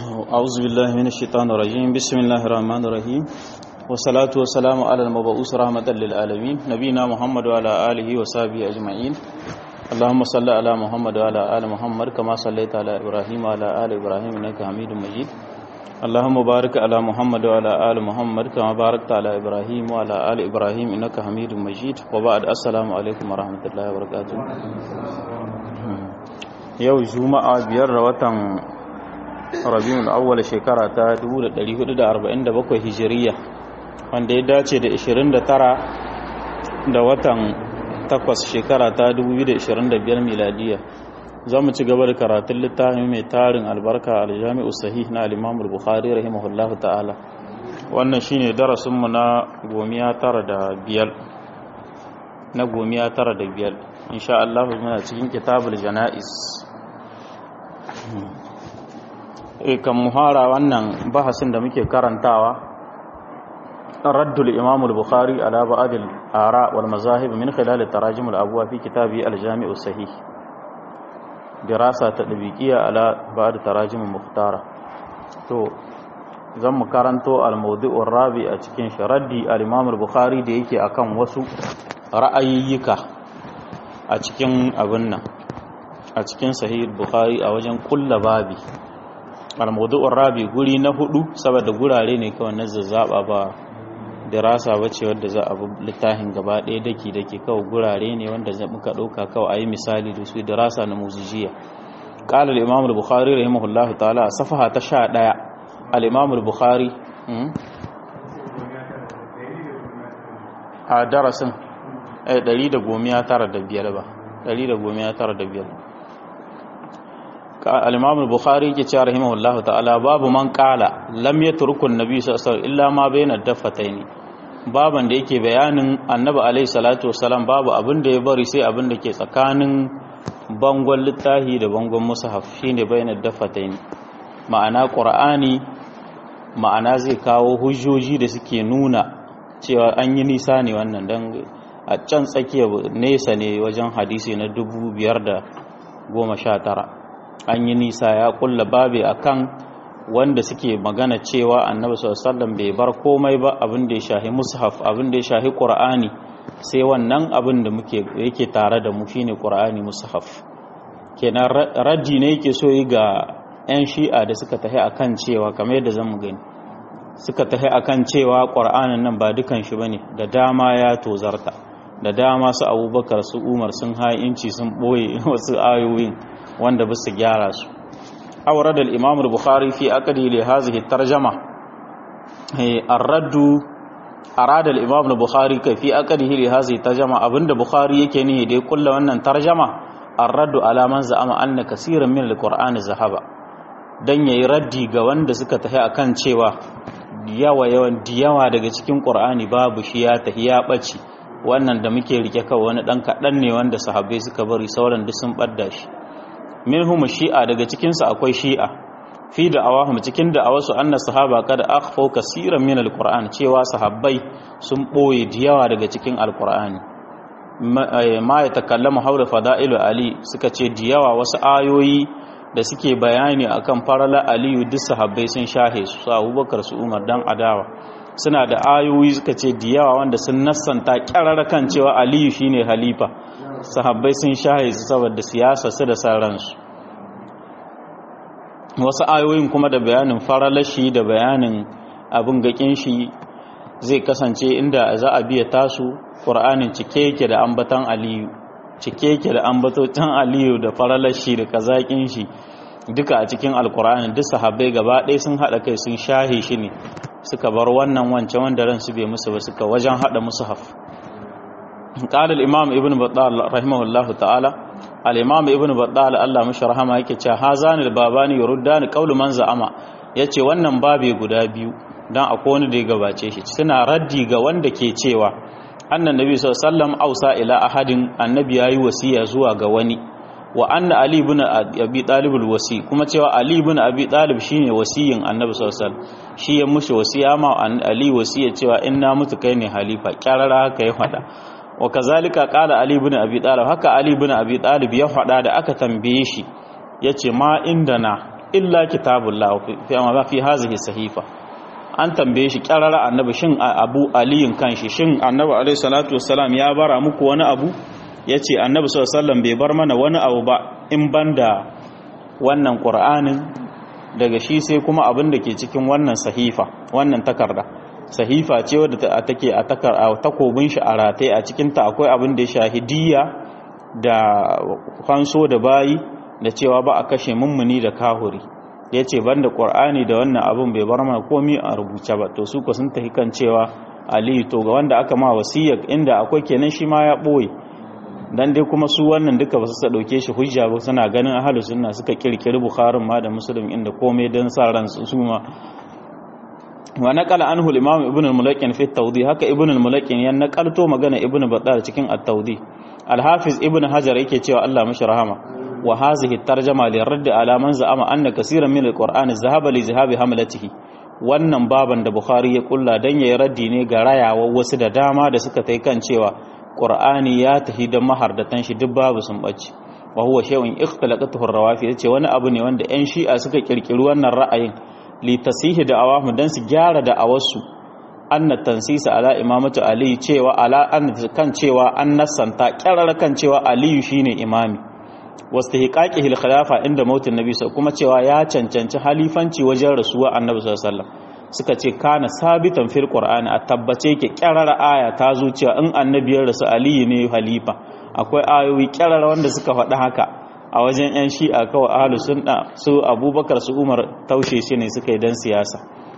أعوذ بالله من الشيطان الرجيم بسم الله الرحمن الرحيم والصلاة والسلام على المبعوث رحمة للعالمين نبينا محمد وعلى آله وصحبه أجمعين اللهم صل على محمد وعلى آل محمد كما صليت على إبراهيم وعلى آل إبراهيم إنك حميد مجيد اللهم بارك على محمد وعلى آل محمد كما باركت على إبراهيم وعلى آل إبراهيم إنك حميد مجيد وبعد السلام عليكم ورحمة الله وبركاته yau juma'a biyar da watan rabiul awwal shekara ta 1447 hijiriya wanda ya dace da 29 da watan 8 shekara ta 2025 miladiya za mu ci gaba da karatun littafin mai tarin albarka aljami'u sahih na al-imam al-bukhari rahimahullahu ta'ala wannan shine darasinmu na gomiya tara da biyar na gomiya tara da biyar insha Allah muna cikin kitabul janaiz kan muhara wannan bahasin da muke karantawa raddul imam al-bukhari ala ba'd al-ara wal mazahib min khilal tarajim al-abwa fi kitabi al-jami' sahih dirasa tadbiqiyya ala ba'd tarajim mukhtara to zan mu karanto al-mawdu' rabi a cikin sharaddi al-imam al-bukhari da yake akan wasu ra'ayiyyika a cikin abin nan a cikin sahih bukhari a wajen kulla babi al-mawdu'ur rabi guri na hudu saboda gurare ne kawai na zazzaba ba dirasa bace wanda za a littafin gaba ɗaya daki dake kawai gurare ne wanda za muka dauka kawai ayi misali da su dirasa na muzijiya qala al-imam al-bukhari rahimahullah ta'ala safaha ta 11 al-imam al-bukhari a darasin 195 ba 195 al-imam al-bukhari yake cewa rahimahullahu ta'ala babu man qala lam yatruku an-nabi sallallahu alaihi wasallam illa ma bayna daffataini baban da yake bayanin annabi alaihi salatu wasallam babu abin da ya bari sai abin da ke tsakanin bangon littahi da bangon mushaf shine bayna daffataini ma'ana qur'ani ma'ana zai kawo hujjoji da suke nuna cewa an yi nisa ne wannan dan a can tsakiya nesa ne wajen hadisi na 519 an yi nisa ya kulla babe akan wanda suke magana cewa annabi sallallahu bai bar komai ba abin da ya shahi mushaf abin da ya shahi qur'ani sai wannan abin da muke yake tare da mu shine qur'ani mushaf kenan raddi ne yake so yi ga yan shi'a da suka tahi akan cewa kamar yadda zamu gani suka tahi akan cewa qur'anin nan ba dukan shi bane da dama ya tozarta da dama su abubakar su umar sun ha'inci sun boye wasu ayoyin wanda ba su gyara su awrad al-imam al-bukhari fi aqdi li hadhihi tarjama ar-raddu arada al-imam al-bukhari kai fi aqdihi li hadhihi tarjama abinda bukhari yake nihi da kullu wannan tarjama ar-raddu ala man za'ama anna kaseeran min al-qur'ani zahaba dan yayi raddi ga wanda suka tafi akan cewa yawa yawan diyawa daga cikin qur'ani babu shi ya tafi ya bace wannan da muke rike kawai wani dan kadan ne wanda sahabbai suka bari sauran duk sun badda shi minhum shi'a daga cikin su akwai shi'a fi da awahum cikin da awasu anna sahaba kada akhfau kaseeran min alquran cewa sahabbai sun boye diyawa daga cikin alqur'ani ma ya takallamu haula fada'ilu ali suka ce diyawa wasu ayoyi da suke bayani akan farala aliyu duk sahabbai sun shahe su abubakar su umar dan adawa suna da ayoyi suka ce diyawa wanda sun nassanta kyararra kan cewa aliyu shine halifa sahabbai sun shahe su saboda siyasa su da ransu wasu ayoyin kuma da bayanin faralashi da bayanin abin gakin shi zai kasance inda za a biya tasu ƙur'anin cike yake da ambatan aliyu cike yake da ambatotan aliyu da faralashi da kazakin shi duka a cikin alƙur'ani duk sahabbai gaba ɗaya sun haɗa kai sun shahe shi ne suka bar wannan wancan wanda ransu bai musu ba suka wajen haɗa musu haf قال الإمام ابن بطال رحمه الله تعالى الإمام ابن بطال الله مش رحمه yake cewa hazan albabani yuruddani qawlu man za'ama yace wannan babe guda biyu dan akwai wani da ya gabace shi suna raddi ga wanda ke cewa annan nabi sallallahu alaihi wasallam ausa ila ahadin annabi yayi wasiya zuwa ga wani wa anna ali ibn abi talib alwasi kuma cewa ali ibn abi talib shine wasiyin annabi sallallahu alaihi wasallam shi ya mushi wasiya ma ali wasiya cewa in na mutu kai ne halifa kyarara haka ya fada wa kazalika qala ali ibn abi talib haka ali ibn abi talib ya faɗa da aka tambaye shi yace ma indana illa kitabullah fi amma fi hazihi sahifa an tambaye shi kyarara annabi shin abu aliyin kanshi shin annabi alaihi salatu wassalam ya bara muku wani abu yace annabi sallallahu alaihi wasallam bai bar mana wani abu ba in banda wannan qur'anin daga shi sai kuma abin da ke cikin wannan sahifa wannan takarda sahifa ce wadda take a takar a takobin shi a rataye a cikin ta akwai abin da ya shahidiyya da kwanso da bayi da cewa ba a kashe mummuni da kahuri ya ce banda ƙwar'ani da wannan abin bai bar mana komi a rubuce ba to su ku sun tafi kan cewa aliyu to ga wanda aka ma wasiyar inda akwai kenan shi ma ya ɓoye dan dai kuma su wannan duka ba su ɗauke shi hujja ba suna ganin ahalu sunna suka kirkiri bukharin ma da musulun inda komai don sa ran su ma wa naqala anhu al-imam ibn al-mulaqin fi at-tawdih haka ibn al-mulaqin ya naqalto magana ibn battal cikin at-tawdih al-hafiz ibn hajar yake cewa Allah mashi rahama wa hazihi at-tarjama li radd ala man za'ama anna kaseeran min al-qur'an zahaba li zahabi hamlatihi wannan baban da bukhari ya kulla dan yayi raddi ne ga rayawa wasu da dama da suka tai kan cewa qur'ani ya tahi da mahardatan shi duk babu sun bace wa huwa shay'un ikhtalaqatuhu ar-rawafi yace wani abu ne wanda yan shi'a suka kirkiri wannan ra'ayin li tasihi da awamu dan su gyara da awasu anna tansisa ala imamatu ali cewa ala an kan cewa an nasanta kyarar kan cewa aliyu shine imami wastihqaqihi al-khilafa inda mautin nabi kuma cewa ya cancanci halifanci wajen rasuwa annabi sallallahu alaihi wasallam suka ce kana sabitan fil qur'ani a tabbace ke kyarar aya ta zo cewa in annabi ya rasu aliyu ne halifa akwai ayoyi kyarar wanda suka faɗi haka a wajen 'yan shi'a kawai ahalu sunna su abubakar su umar taushe shi ne suka yi don siyasa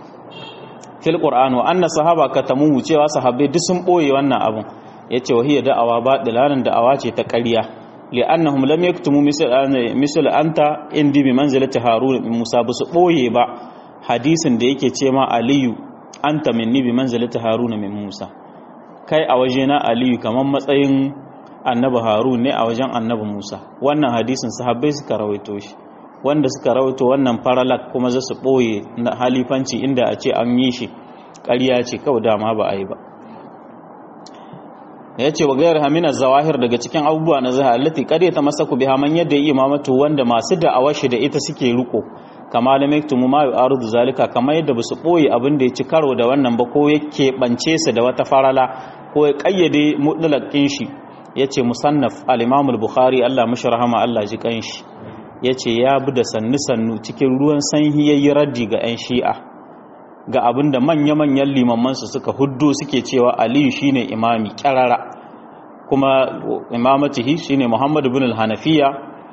fil qur'an wa anna sahaba katamu cewa sahabbai duk sun boye wannan abun yace wa hiya da'awa ba dilalan da'awa ce ta ƙarya li'annahum lam yaktumu misal anta indi bi manzilati harun bin musa ba su boye ba hadisin da yake ce ma aliyu anta minni bi manzilati harun min musa kai a wajena aliyu kaman matsayin annabi harun ne a wajen annabi musa wannan hadisin sahabbai suka rawaito shi wanda suka rawaito wannan faralak kuma za su ɓoye na halifanci inda a ce an yi shi ƙarya ce kawai dama ba a yi ba ya ce wa gayar hamina zawahir daga cikin abubuwa na zahar allati ƙarya ta masa ku biha man yadda yi imamatu wanda masu da'awar shi da ita suke riko kama da mektumu ma yu'arudu zalika kamar yadda ba su ɓoye abin da ya ci karo da wannan ba ko ya keɓance su da wata farala ko ya ƙayyade mutlaqin shi ya ce musannaf al-imam bukhari Allah mashi rahama Allah ji kanshi ya ce ya bi da sannu-sannu cikin ruwan sanyi ya yi raddi ga 'yan shi'a ga abin da manya-manyan limamansu suka huddo suke cewa aliyu shine imami kyarara kuma imamatihi shine muhammadu bin al-hanafiya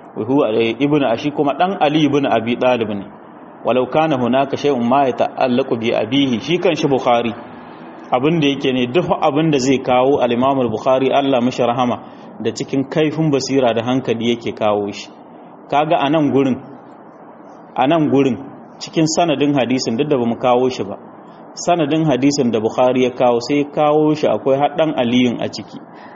ibn ashi kuma dan ali ibn abi dalib ne walau kana hunaka shay'un ma yata'allaqu bi abihi shi kan shi bukhari abin da yake ne duk abin da zai kawo al-imam al-bukhari Allah mashi rahama da cikin kaifin basira da hankali yake kawo shi kaga a nan gurin a nan gurin cikin sanadin hadisin duk da ba mu kawo shi ba sanadin hadisin da bukhari ya kawo sai ya kawo shi akwai haɗan aliyun a ciki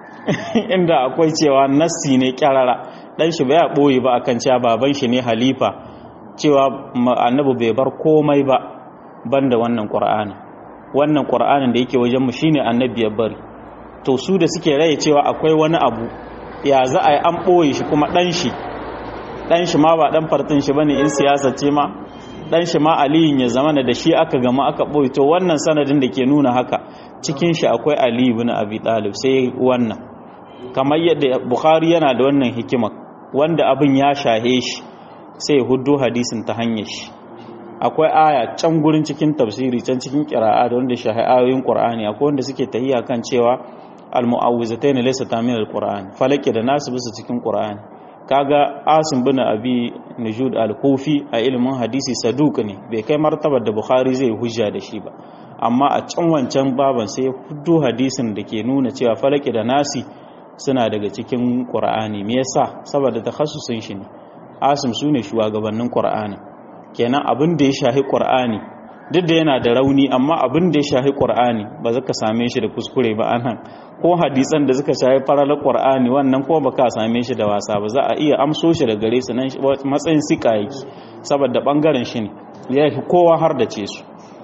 inda akwai cewa nassi ne kyarara ɗan shi bai ɓoye ba akan cewa baban shi ne halifa cewa annabi bai bar komai ba banda wannan ƙur'ani wannan ƙur'anin da yake wajen mu shine annabi ya bari to su da suke raye cewa akwai wani abu ya za a yi an ɓoye shi kuma ɗan shi dan shi ma ba dan fartin shi bane in siyasa ce ma dan shi ma aliyin ya zama da shi aka gama aka boye to wannan sanadin da ke nuna haka cikin shi akwai ali ibn abi talib sai wannan kamar yadda bukhari yana da wannan hikima wanda abin ya shahe shi sai huddo hadisin ta hanyar shi akwai aya can gurin cikin tafsiri can cikin qira'a da wanda shahe ayoyin qur'ani akwai wanda suke tahiya kan cewa al-mu'awwizatayn laysa tamin al-qur'an falaki da nasu bisa cikin qur'ani kaga asim bin abi nujud al-kufi a ilimin hadisi saduk ne bai kai martabar da bukhari zai hujja da shi ba amma a can wancan baban sai ya fito hadisin da ke nuna cewa falaki da nasi suna daga cikin qur'ani me yasa saboda takhassusin shi ne asim sune shugabannin qur'ani kenan abin da ya shahi qur'ani duk da yana da rauni amma abin da ya shahi qur'ani ba za ka same shi da kuskure ba anan ko hadisan da suka shahi faralar qur'ani wannan ko baka same shi da wasa ba za a iya amso shi da gare su nan matsayin sika yake saboda bangaren shi ne ya fi kowa har da ce su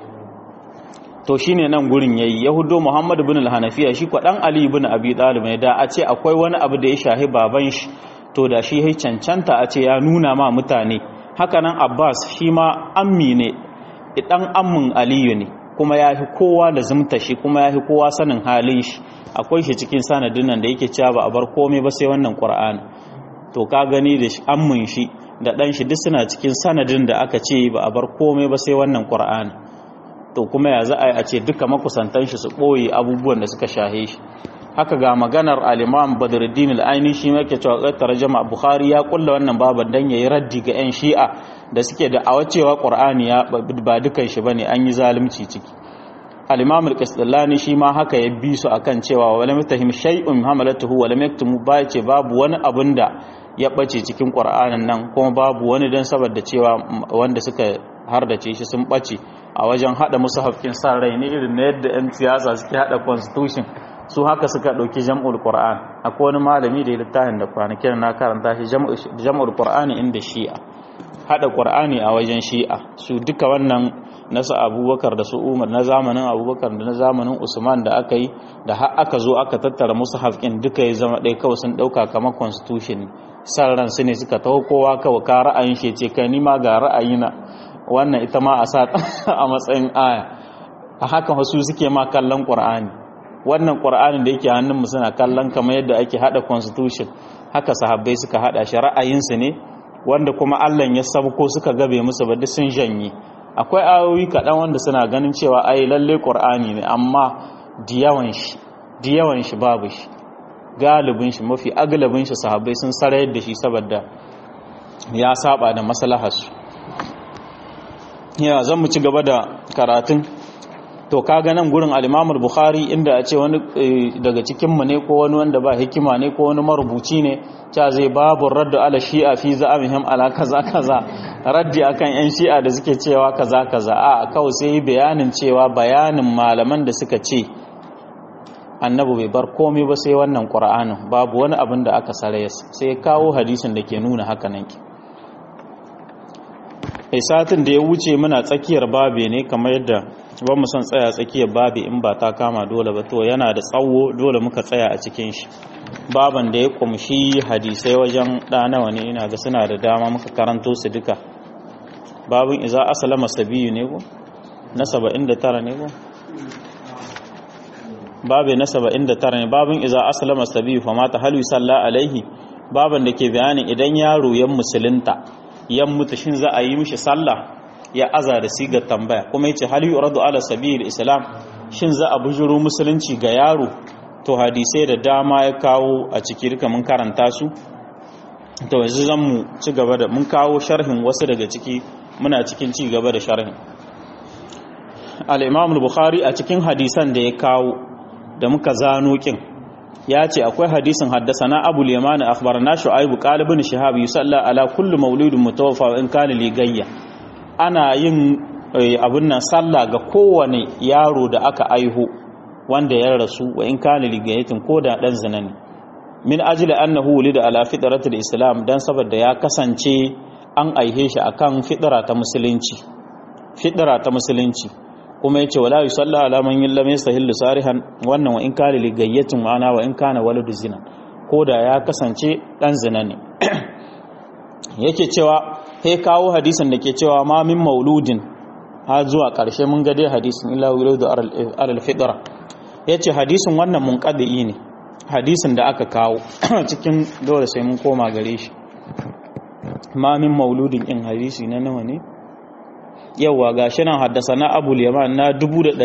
to shine nan gurin yayi yahudo muhammad ibn al-hanafiya shi ko dan ali ibn abi talib ne da a ce akwai wani abu da ya shahi baban shi to da shi ya cancanta a ce ya nuna ma mutane hakanan abbas shi ma ammi ne dan ammin aliyu ne kuma ya fi kowa da zumta shi kuma ya fi kowa sanin halin shi akwai shi cikin sanadin nan da yake cewa ba a bar komai ba sai wannan qur'ani to ka gani da ammin shi da dan shi duk suna cikin sanadin da aka ce ba a bar komai ba sai wannan qur'ani to kuma ya za a yi a ce duka makusantan shi su ɓoye abubuwan da suka shahe shi haka ga maganar al-imam badruddin al-aini shi yake cewa qad tarjama bukhari ya kulla wannan baban dan yayi raddi ga yan shi'a da suke da awacewa qur'ani ya ba dukan shi bane an yi zalunci ciki al-imam al-qasdallani shi ma haka ya bi su akan cewa wala mutahim shay'un hamalatuhu wala yaktumu ba ce babu wani abun da ya bace cikin qur'anin nan kuma babu wani dan saboda cewa wanda suka hardace shi sun bace a wajen hada musu hafkin san rai ne irin na yadda 'yan siyasa suke hada constitution su haka suka ɗauki jam'ul qur'an akwai wani malami da ya littafin da kwanakin na karanta shi jam'ul qur'ani inda shi'a hada qur'ani a wajen shi'a su duka wannan nasu abubakar da su umar na zamanin abubakar da na zamanin usman da aka yi da har aka zo aka tattara musu hafkin duka ya zama ɗaya kawai sun ɗauka kamar constitution san ran su ne suka taho kowa kawai ka ra'ayin shi ce kai ni ma ga ra'ayina wannan ita ma a sa a matsayin aya a haka wasu suke ma kallon ƙur'ani wannan ƙur'ani da yake hannunmu suna kallon kamar yadda ake hada constitution haka sahabbai suka hada shi ra'ayinsu ne wanda kuma Allah ya sabko suka gabe musu ba duk sun janye akwai ayoyi kaɗan wanda suna ganin cewa ai lalle ƙur'ani ne amma diyawan shi diyawan shi babu shi galibin shi mafi agalabin shi sahabbai sun sarayar da shi saboda ya saba da maslaharsu ya zan mu ci gaba da karatun to kaga nan gurin al-Imam bukhari inda a ce wani daga cikin mu ne ko wani wanda ba hikima ne ko wani marubuci ne cha zai babu raddu ala shi'a fi za'amihim ala kaza kaza raddi akan yan shi'a da suke cewa kaza kaza a kawai sai bayanin cewa bayanin malaman da suka ce annabi bai bar komai ba sai wannan qur'anin babu wani abin da aka sare sai kawo hadisin da ke nuna haka nan ki satin da ya wuce muna tsakiyar babe ne kamar yadda ba mu son tsaya tsakiyar babe in ba ta kama dole ba to yana da tsawo dole muka tsaya a cikin shi baban da ya kumshi hadisai wajen ɗanawa ne ina ga suna da dama muka karanto su duka babin iza asalama sabiyu ne ko na 79 ne ko babe na 79 ne babin iza asalama sabiyu fa mata halu salla alaihi baban da ke bayanin idan yaro yan musulunta yan mutu shin za a yi mishi sallah ya aza da sigar tambaya kuma yace hal yuradu ala sabil islam shin za a bujuro musulunci ga yaro to hadisai da dama ya kawo a ciki duka mun karanta su to yanzu zan mu ci gaba da mun kawo sharhin wasu daga ciki muna cikin ci gaba da sharhin al-imam al-bukhari a cikin hadisan da ya kawo da muka zano kin ya ce akwai hadisin haddasana abu liman akhbarana shu'aib qalibun shihab yusalla ala kulli mauludin mutawaffa in kana ligayya ana yin abun nan sallah ga kowane yaro da aka aiho wanda ya rasu wa in kana ligayatin ko da dan zina ne min ajli annahu wulida ala fitratil islam dan saboda ya kasance an aihe shi akan fitra ta musulunci fitra ta musulunci kuma yace wala yusalla ala man lam yastahil sarihan wannan wa in kana ligayyatin ma'ana wa in kana waladu zina ko da ya kasance dan zina ne yake cewa he kawo hadisin da ke cewa ma min mauludin har zuwa ƙarshe mun ga dai hadisin illa wuladu alal fitra yace hadisin wannan munqadi ne hadisin da aka kawo cikin dole sai mun koma gare shi ma min mauludin in hadisi na nawa ne yawa gashi nan haddasa na abul yaman na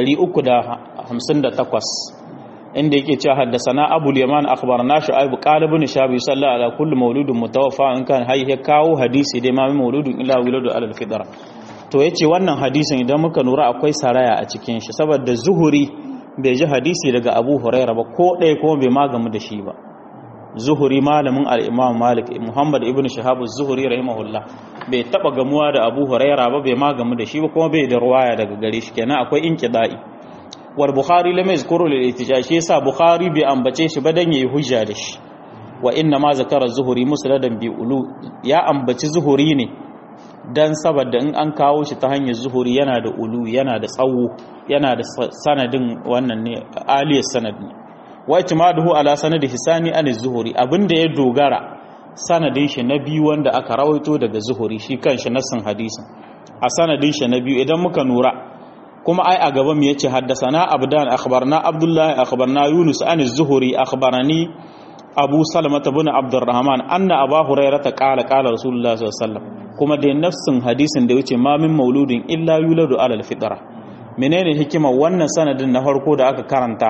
358 inda yake cewa haddasa na abul yaman akhbarna shu'aib qalibun shabi sallallahu ala kulli mauludin mutawaffa in kan hayya kawo hadisi dai ma min mauludin ila wuladu alal fitra to yace wannan hadisin idan muka nura akwai saraya a cikin shi saboda zuhuri bai ji hadisi daga abu huraira ba ko ɗaya kuma bai magamu da shi ba zuhuri malamin al-imam malik muhammad ibn shahab az-zuhri rahimahullah bai taba gamuwa da abu huraira ba bai magamu da shi ba kuma bai da ruwaya daga gare shi kenan akwai inqida'i war bukhari lam yazkuru lil ihtijaj shi yasa bukhari bai ambace shi ba dan yayi hujja da shi wa inna ma zakara zuhuri musnadan bi ulu ya ambaci zuhuri ne dan saboda in an kawo shi ta hanyar zuhuri yana da ulu yana da tsawo yana da sanadin wannan ne aliyar sanad ne wa itimaduhu ala sanadi hisani an zuhuri abinda ya dogara sanadin shi na biyu wanda aka rawaito daga zuhuri shi kanshi nassin hadisin a sanadin shi na biyu idan muka nura kuma ai a gaban mu yace haddasana abdan akhbarna abdullahi akhbarna yunus an az-zuhri akhbarani abu salama ibn abdurrahman anna abu hurairah ta qala qala rasulullah sallallahu alaihi wasallam kuma da nafsin hadisin da yace ma min mauludin illa yuladu ala al-fitra menene hikimar wannan sanadin na farko da aka karanta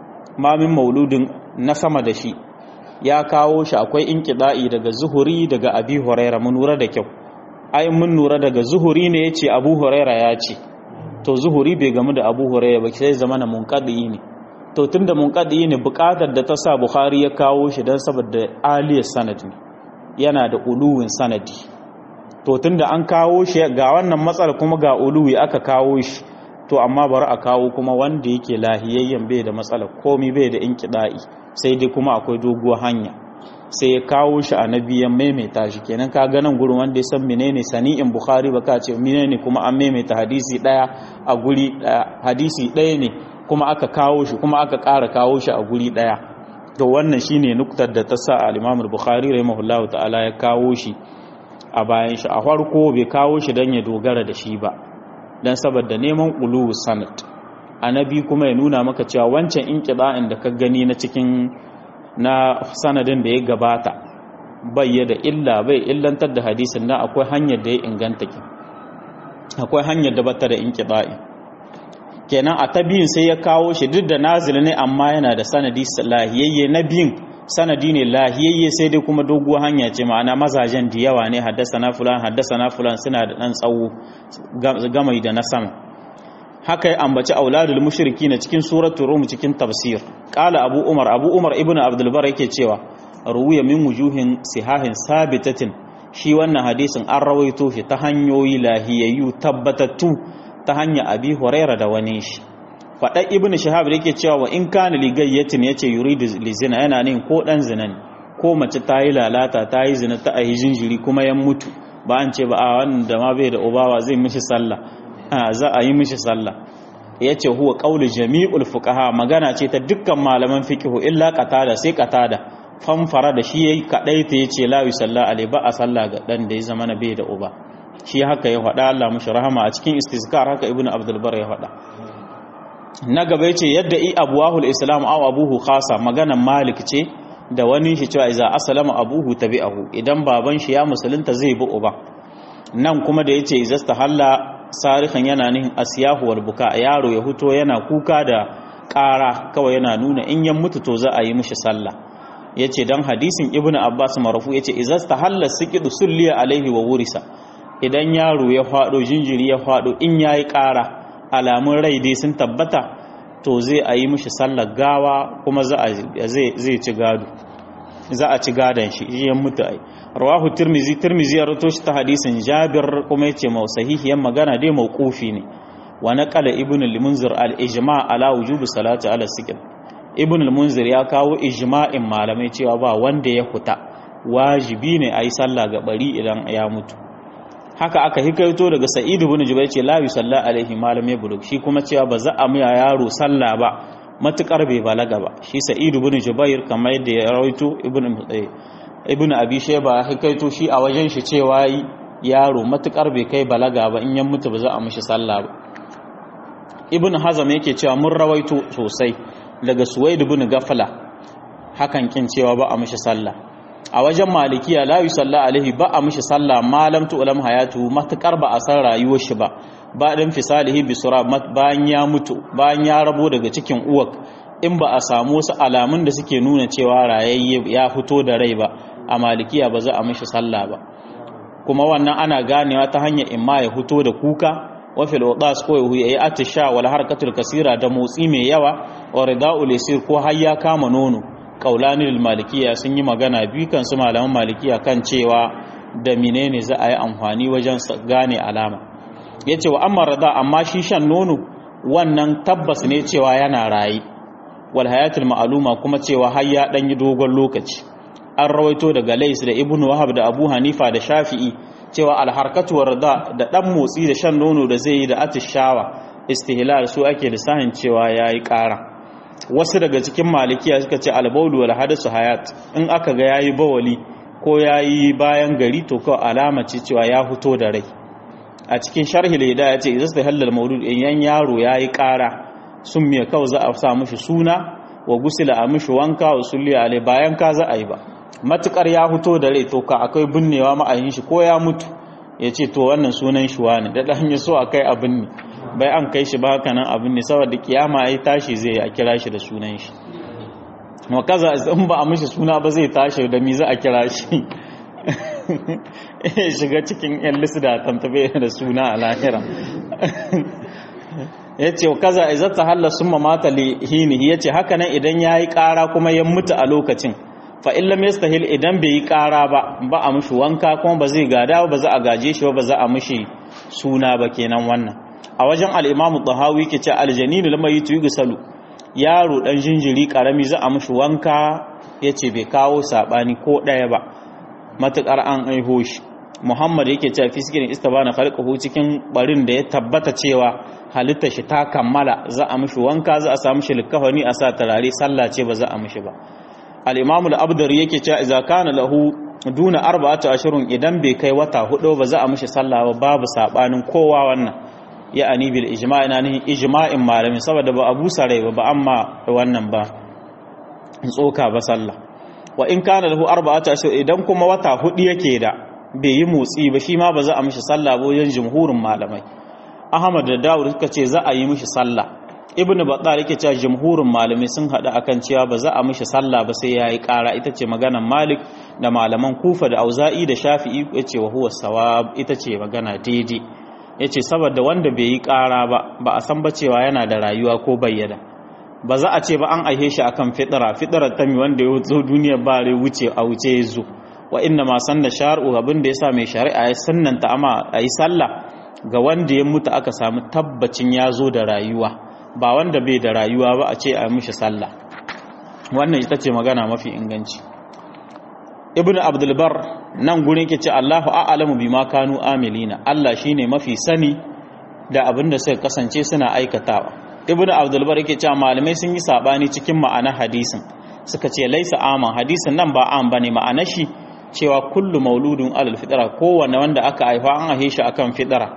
ma min mauludin na sama da shi ya kawo shi akwai inqida'i daga zuhuri daga abi hurairah mun nura da kyau ai mun nura daga zuhuri ne yace abu hurairah ya ce to zuhuri bai gamu da abu hurairah ba sai zamana munqadi ne to tunda munqadi ne buƙatar da ta sa bukhari ya kawo shi dan saboda aliyar sanadi yana da uluwin sanadi to tunda an kawo shi ga wannan matsala kuma ga uluwi aka kawo shi to amma bari a kawo kuma wanda yake lahiyayyen bai da matsala komi bai da inkida'i sai dai kuma akwai doguwar hanya sai ya kawo shi a nabiyan maimaita shi kenan ka ganin gurin wanda ya san menene sani'in bukhari baka ce menene kuma an maimaita hadisi daya a guri daya hadisi daya ne kuma aka kawo shi kuma aka ƙara kawo shi a guri daya to wannan shine nuktar da ta sa al-Imam al-Bukhari rahimahullahu ta'ala ya kawo shi a bayan shi a farko bai kawo shi dan ya dogara da shi ba dan saboda neman ulu sanad annabi kuma ya nuna maka cewa wancan inqida'in da ka gani na cikin na sanadin da ya gabata bai da illa bai illantar da hadisin na akwai hanyar da ya inganta ki akwai hanyar da bata da inqida'i kenan a ta biyun sai ya kawo shi duk da nazil ne amma yana da sanadi lahiyayye na biyun sanadi ne lahiyayye sai dai kuma doguwar hanya ce ma'ana mazajen da yawa ne haddasa na fulan haddasa na fulan suna da ɗan tsawo gamai da na sama haka ya ambaci auladul mushriki na cikin suratul rum cikin tafsir qala abu umar abu umar ibnu abdul bar yake cewa ruwiya min wujuhin sihahin sabitatin shi wannan hadisin an rawaito shi ta hanyoyi lahiyayyu tabbatattu ta hanya abi huraira da wani shi faɗa ibn shahab da yake cewa wa in kana ligayyatin yace yuridu lizina yana nin ko dan zina ne ko mace ta yi lalata ta yi zina ta ayi jinjiri kuma ya mutu ba an ce ba a wannan da ma bai da ubawa zai mishi sallah za a yi mishi sallah yace huwa qaulu jami'ul fuqaha magana ce ta dukkan malaman fiqhu illa qatada sai qatada fanfara da shi yayi kadai ta yace la yusalla alai ba a sallah ga dan da ya zama na bai da uba shi haka ya faɗa Allah mushi rahama a cikin istizkar haka ibnu abdul bar ya faɗa na gaba yace yadda i abuwahul islam aw abuhu khasa maganan malik ce da wani shi cewa iza aslama abuhu tabi'ahu idan baban shi ya musulunta zai bi uba nan kuma da yace iza stahalla sarihan yana nihin asyahu wal buka yaro ya huto yana kuka da ƙara kawai yana nuna in yan mutu to za a yi mishi sallah yace dan hadisin ibnu abbas marfu yace iza stahalla sikidu sulliya alaihi wa wurisa idan yaro ya fado jinjiri ya fado in yayi ƙara alamun rai dai sun tabbata to zai a yi mishi sallar gawa kuma zai ci gado za a ci gadon shi yan mutu ai rawahu tirmizi tirmizi ya rato shi ta hadisin jabir kuma yace mau sahihiyan magana dai mauqufi ne wa naqala ibn al-munzir al-ijma' ala wujubi salati ala sikr ibn al-munzir ya kawo ijma'in malamai cewa ba wanda ya huta wajibi ne ayi sallah ga bari idan ya mutu haka aka hikaito daga sa'id ibn jubair ce la yusalla alaihi malam bulug shi kuma cewa ba za a miya yaro sallah ba matukar bai balaga ba shi sa'id ibn jubair kamar yadda ya rawaito ibn ibn abi shayba hikaito shi a wajen shi cewa yaro matukar bai kai balaga ba in ya mutu ba za a mishi sallah ba ibn hazam yake cewa mun rawaito sosai daga suwaid ibn gafala hakan kin cewa ba a mishi sallah a wajen malikiya la yusalla alaihi ba a mishi sallah malam tu ulam hayatu matakar ba a san rayuwar shi ba ba dan fisalihi bi sura bayan ya mutu bayan ya rabo daga cikin uwak in ba a samu wasu alamun da suke nuna cewa rayayye ya fito da rai ba a malikiya ba za a mishi sallah ba kuma wannan ana ganewa ta hanyar imma ya fito da kuka wa fil wadas ko ya yi atisha wal harkatul kasira da motsi mai yawa wa rida'ul yasir ko har ya kama nono kaulanin malikiya sun yi magana biyu kan su malaman malikiya kan cewa da menene za a yi amfani wajen gane alama ya ce wa amma rada amma shi shan nono wannan tabbas ne cewa yana rayu wal hayatul ma'aluma kuma cewa har ya dan yi dogon lokaci an rawaito daga lais da ibnu wahab da abu hanifa da shafi'i cewa alharkatu warda da dan motsi da shan nono da zai yi da atishawa istihlal su ake lissahin cewa yayi ƙara wasu daga cikin malikiya suka ce albaulu wal hadasu hayat in aka ga yayi bawali ko ya yi bayan gari to kawai alama ce cewa ya fito da rai a cikin sharhi leda ya ce izasta halal maulud yan yaro ya yi ƙara sun miya kawai za a sa mishi suna wa gusila a mishi wanka wa sulli alai bayan ka za a yi ba matukar ya fito da rai to ka akwai binnewa ma'ayin shi ko ya mutu ya ce to wannan sunan shi wani da ɗan so a kai abin ne bai an kai shi ba haka nan abin ne saboda kiyama ai tashi zai a kira shi da sunan shi wa kaza in ba a mishi suna ba zai tashi da mi za a kira shi shiga cikin yan lisda tantabe da suna a lahira ya ce kaza izata halla sun mamata lihinihi ya ce haka nan idan ya yi ƙara kuma ya mutu a lokacin fa'in lam yastahil idan bai yi ƙara ba ba a mushi wanka kuma ba zai gada ba za a gaje shi ba za a mushi suna ba kenan wannan a wajen al'imamu tsahawi ke ce aljanini lamar yi tuyi gusalu yaro ɗan jinjiri ƙarami za a mushi wanka ya ce bai kawo saɓani ko ɗaya ba matuƙar an aiho shi muhammad yake cewa fi sikirin istabana khalqahu cikin barin da ya tabbata cewa halitta shi ta kammala za a mushi wanka za a samu shi likafani a sa turare sallah ce ba za a mushi ba al-imam al-abdar yake cewa idza kana lahu duna arba'atu ashurun idan bai kai wata hudu ba za a mushi sallah ba babu sabanin kowa wannan ya ani bil ijma' ina nihin ijma'in malamin saboda ba abu sarai ba ba amma wannan ba tsoka ba sallah wa in kana lahu arba'atu ashur idan kuma wata hudu yake da bai yi motsi ba shi ma ba za a mishi sallah ba wajen jumhurin malamai ahmad da dawud suka ce za a yi mishi sallah ibnu battal yake cewa jumhurin malamai sun hada akan cewa ba za a mishi sallah ba sai yayi kara ita ce maganar malik da malaman kufa da auza'i da shafi'i yace wa huwa sawab ita ce magana daidai yace saboda wanda bai yi kara ba ba a san ba cewa yana da rayuwa ko bayyana ba za a ce ba an aihe shi akan fitira fitirar ta mi wanda ya zo duniya ba rai wuce a wuce ya zo wa inna ma sanna shar'u abin da yasa mai shari'a ya sannanta amma ayi sallah ga wanda ya mutu aka samu tabbacin ya zo da rayuwa ba wanda bai da rayuwa ba a ce a mishi sallah wannan ita ce magana mafi inganci ibnu abdul bar nan gurin yake ce Allahu a'lamu bima kanu amilina Allah shine mafi sani da abin da suka kasance suna aikatawa ibnu abdul bar yake cewa malamai sun yi sabani cikin ma'anar hadisin suka ce laisa aman hadisin nan ba an bane ma'anar shi cewa kullu mauludun alal fitra kowanne wanda aka haifa an haife shi akan fitra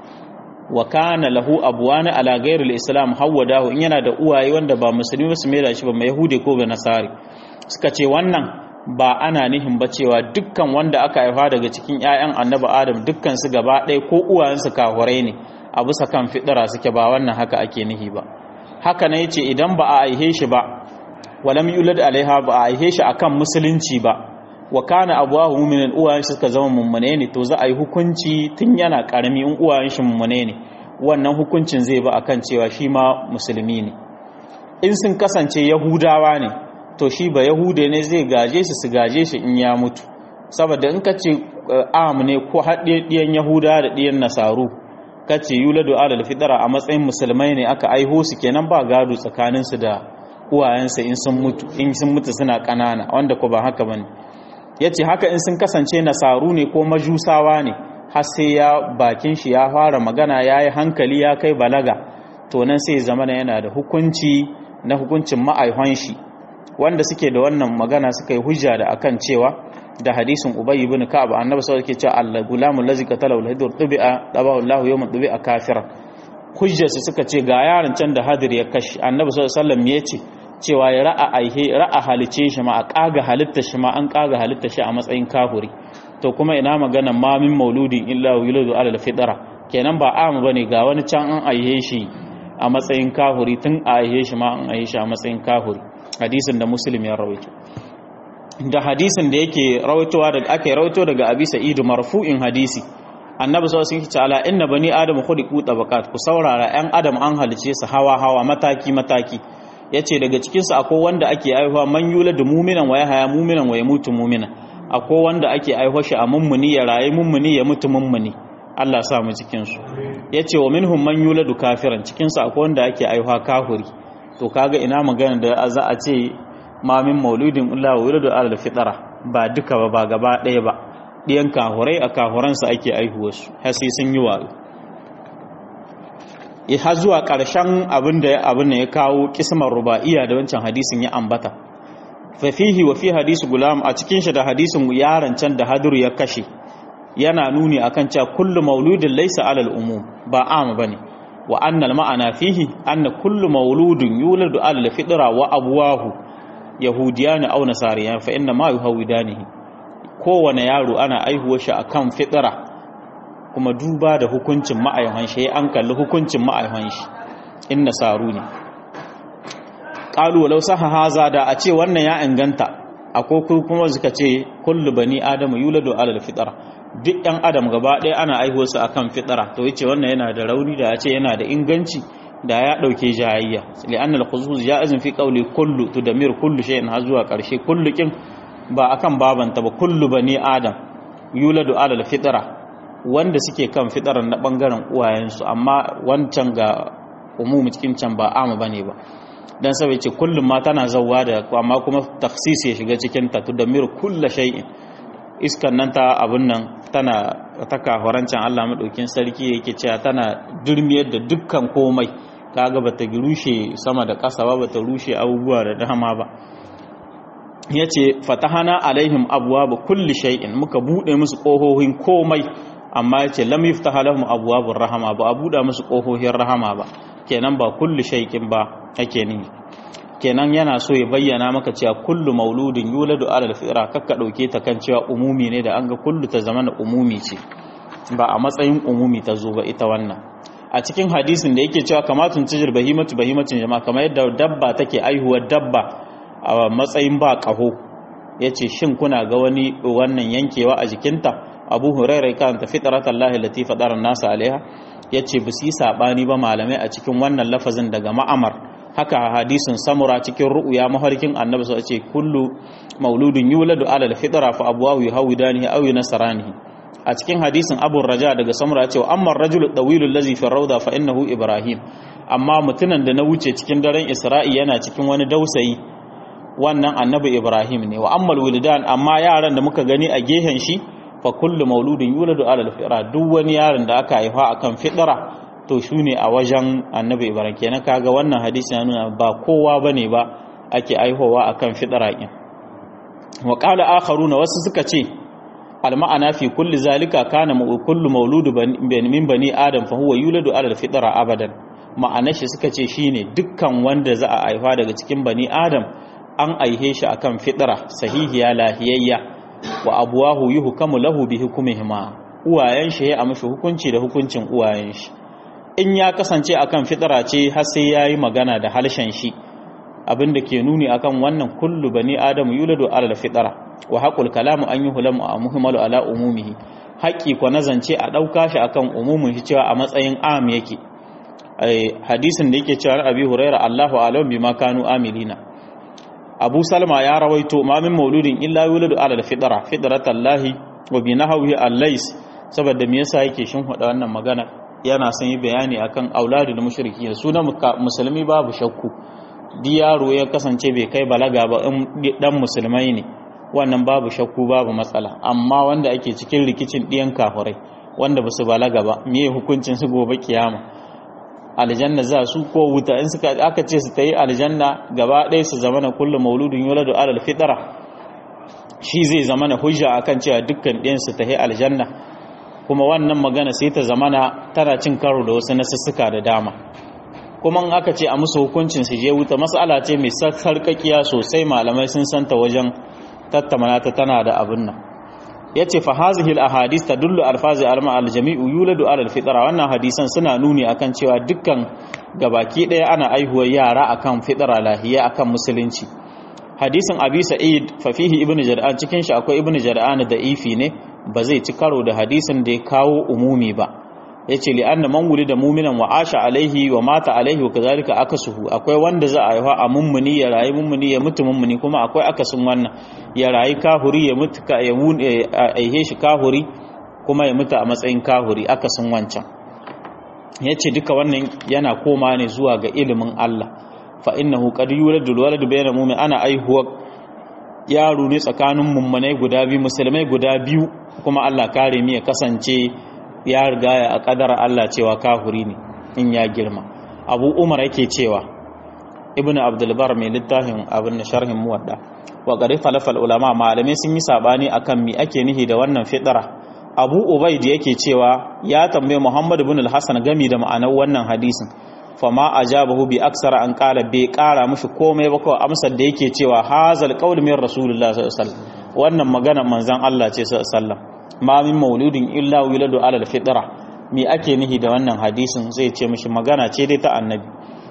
wa kana lahu abwana ala ghairil islam hawadahu in yana da uwaye wanda ba musulmi ba su mai da shi ba mai yahudi ko ga nasari suka ce wannan ba ana nihin ba cewa dukkan wanda aka haifa daga cikin ƴaƴan annabi adam dukkan su gaba ɗaya ko uwayensu kahurai ne a bisa kan fitra suke ba wannan haka ake nihi ba haka ne yace idan ba a aihe shi ba walam yulad alaiha ba a aihe shi akan musulunci ba wa kana abuwahu mu'minin uwayen shi suka zama mummune ne to za a yi hukunci tun yana karami in uwayen shi mummune ne wannan hukuncin zai ba akan cewa shi ma musulmi ne in sun kasance yahudawa ne to shi ba yahude ne zai gaje shi su gaje shi in ya mutu saboda in ka ce am ne ko haɗe ɗiyan yahuda da ɗiyan nasaru ka ce yuladu alal fitara a matsayin musulmai ne aka aiho su kenan ba gado tsakaninsu da uwayensa in sun mutu in sun mutu suna ƙanana wanda ko ba haka bane ya ce haka in sun kasance nasaru ne ko majusawa ne har sai ya bakin shi ya fara magana ya yi hankali ya kai balaga to nan sai zama yana da hukunci na hukuncin ma'aihon shi wanda suke da wannan magana suka yi hujja da akan cewa da hadisin ubay ibn ka'ab annabi sallallahu alaihi wasallam cewa al-gulamu allazi qatala al-hidur tubi'a tabahu Allah yawm tubi'a kafira hujjar su suka ce ga yaron can da hadir ya kashi annabi sallallahu alaihi wasallam ya ce cewa ya ra'a aihe ra'a halice shi ma a kaga halitta shi ma an kaga halitta shi a matsayin kafuri to kuma ina magana ma min mauludin illa yuladu ala al-fitra kenan ba amu bane ga wani can an aihe shi a matsayin kafuri tun a aihe shi ma an aihe shi a matsayin kafuri hadisin da muslim ya rawaito da hadisin da yake rawaitowa daga ake rawaito daga abi sa'id marfu'in hadisi annabi sallallahu alaihi wasallam ala inna bani adam khuliqu tabaqat ku saurara yan adam an halice su hawa hawa mataki mataki yace daga cikin su akwai wanda ake aihuwa man yuladu mu'minan wa yahya mu'minan wa yamutu mu'minan akwai wanda ake aihuwa shi a mummuni ya rayu mummuni ya mutu mummuni Allah sa mu cikin su yace wa minhum man yuladu kafiran cikin su akwai wanda ake aihuwa kafiri to kaga ina magana da za a ce ma min mauludin illa wuladu ala fitra ba duka ba ba gaba ɗaya ba ɗiyan kahurai a kahuransa ake aihuwarsu har sai sun yi wayo har zuwa ƙarshen abin da abin da ya kawo kismar ruba'iya da wancan hadisin ya ambata fa fihi wa fi hadisi gulam a cikin shi da hadisin yaron can da haduru ya kashe yana nuni akan cewa kullu mauludin laysa alal umum ba am bane wa annal ma'ana fihi anna kullu mauludin yuladu alal fitra wa abwahu yahudiyan aw nasariyan fa inna ma yuhawidanihi kowane yaro ana aihuwar shi akan fitra kuma duba da hukuncin ma'aihan shi an kalli hukuncin ma'aihan shi in nasaru ne qalu walau saha haza da a ce wannan ya inganta akwai kuma suka ce kullu bani adamu yuladu alal fitra duk ɗan adam gaba ɗaya ana aihuwar su akan fitra to yace wannan yana da rauni da ya ce yana da inganci da ya dauke jayayya li'anna al-khusus ja'izun fi qawli kullu tudamir kullu shay'in har zuwa karshe kullu kin ba akan babanta ba kullu bani adam yuladu alal fitra wanda suke kan fitaran na bangaren uwayensu amma wancan ga umumi cikin can ba ama bane ba dan sabai ce kullum ma tana zawwa da amma kuma taksis ya shiga cikin ta tudamir kullu shay'in iskan nan ta abun nan tana ta kahorancin Allah madaukin sarki yake cewa tana durmiyar da dukkan komai kaga bata rushe sama da ƙasa ba bata rushe abubuwa da dama ba yace fatahana alaihim abwaaba kulli shay'in muka bude musu kohohin komai amma yace lam yuftaha lahum abwaabur rahama ba a buɗa musu kohohin rahama ba kenan ba kulli shay'in ba ake ni kenan yana so ya bayyana maka cewa kullu mauludin yuladu alal fitra kakka dauke ta kan cewa umumi ne da an ga kullu ta zama umumi ce ba a matsayin umumi ta zo ba ita wannan a cikin hadisin da yake cewa kamatun tijir bahimatu bahimatin jama'a kamar yadda dabba take aihuwar dabba a matsayin ba kaho yace shin kuna ga wani wannan yankewa a jikinta abu hurairar karanta fitratallahi lati fadara nasa alaiha yace ba su yi sabani ba malamai a cikin wannan lafazin daga ma'amar haka hadisin samura cikin ru'uya mafarkin annabi sai ce kullu mauludin yuladu ala alfitra fa abwahu yuhawidanihi aw yunasranihi a cikin hadisin abu raja daga samura cewa amma rajulu dawilul ladzi fi rawda fa innahu ibrahim amma mutunan da na wuce cikin daren isra'i yana cikin wani dausayi wannan annabi ibrahim ne wa ammal wildan amma yaran da muka gani a gehen shi fa kullu mauludin yuladu ala alfitra duk wani yaron da aka haifa akan fitra to shi ne a wajen annabi ibrahim kenan kaga wannan hadisi ya nuna ba kowa bane ba ake aihowa akan fitra kin wa qala akharuna wasu suka ce al ma'ana fi kulli zalika kana kullu mauludu min bani adam fa huwa yuladu ala al fitra abadan ma'ana shi suka ce shine dukkan wanda za a aifa daga cikin bani adam an aihe shi akan fitra sahihiya lahiyayya wa abuwahu yuhkamu lahu bi hukmihima uwayen shi ya amshi hukunci da hukuncin uwayen shi in ya kasance akan fitara ce har sai yayi magana da halshen shi abinda ke nuni akan wannan kullu bani adamu yuladu ala fitara wa haqul kalamu an yuhlamu a muhimmalu ala umumihi haƙi ko nazance a ɗauka shi akan umumin shi cewa a matsayin am yake hadisin da yake cewa abi huraira allahu alam bima kanu amilina abu salma ya rawaito ma min mauludin illa yuladu ala fitara fitratallahi wa bi nahwi allais saboda me yasa yake shin wannan magana yana son yi bayani akan auladul mushriki sunan musulmi babu shakku di yaro ya kasance bai kai balaga ba in dan musulmai ne wannan babu shakku babu matsala amma wanda ake cikin rikicin diyan kafirai wanda basu balaga ba meye hukuncin su gobe kiyama aljanna za su ko wuta in suka aka ce su tayi aljanna gaba ɗaya su zama na kullu mauludun yuladu alal fitra shi zai zama na hujja akan cewa dukkan ɗayan su tayi aljanna kuma wannan magana sai ta zamana tana cin karo da wasu nasussuka da dama kuma in aka ce a musu hukuncin su je wuta mas'ala ce mai sarkakiya sosai malamai sun santa wajen tattamana ta tana da abin nan yace fa hazihi al ahadith tadullu alfazi alma al jami'u yuladu ala al fitra wannan hadisan suna nuni akan cewa dukkan gabaki daya ana aihuwar yara akan fitra lahiya akan musulunci hadisin abi sa'id fa fihi ibnu jar'an cikin shi akwai ibnu jar'an da ifi ne ba zai ci karo da hadisin da ya kawo umumi ba ya ce li'anna man wuli da muminan wa asha alaihi wa mata alaihi wa kazalika akasuhu akwai wanda za a haifa a mummuni ya rayu mummuni ya mutu mummuni kuma akwai akasin wannan ya rayu kahuri ya mutu ka ya aihe shi kahuri kuma ya mutu a matsayin kahuri akasin wancan ya ce duka wannan yana koma ne zuwa ga ilimin Allah fa innahu qad yuladu alwaladu bayna mu'min ana aihuwa yaro ne tsakanin mummunai guda biyu musulmai guda biyu kuma Allah kare mi ya kasance ya riga ya a kadara Allah cewa kafiri ne in ya girma abu umar yake cewa ibnu abdul bar mai littafin abin sharhin muwadda wa qad khalafa ulama malamai sun yi sabani akan mi ake nihi da wannan fitra abu ubaid yake cewa ya tambaye muhammad ibn al-hasan gami da ma'anar wannan hadisin fama ajabahu bi aksara an qala bai kara mushi komai ba kawai amsar da yake cewa hazal qaul min rasulullah sallallahu alaihi wasallam wannan magana manzon Allah ce sallallahu alaihi wasallam ma min mauludin illa wiladu ala al-fitra me ake nihi da wannan hadisin zai ce mishi magana ce dai ta annabi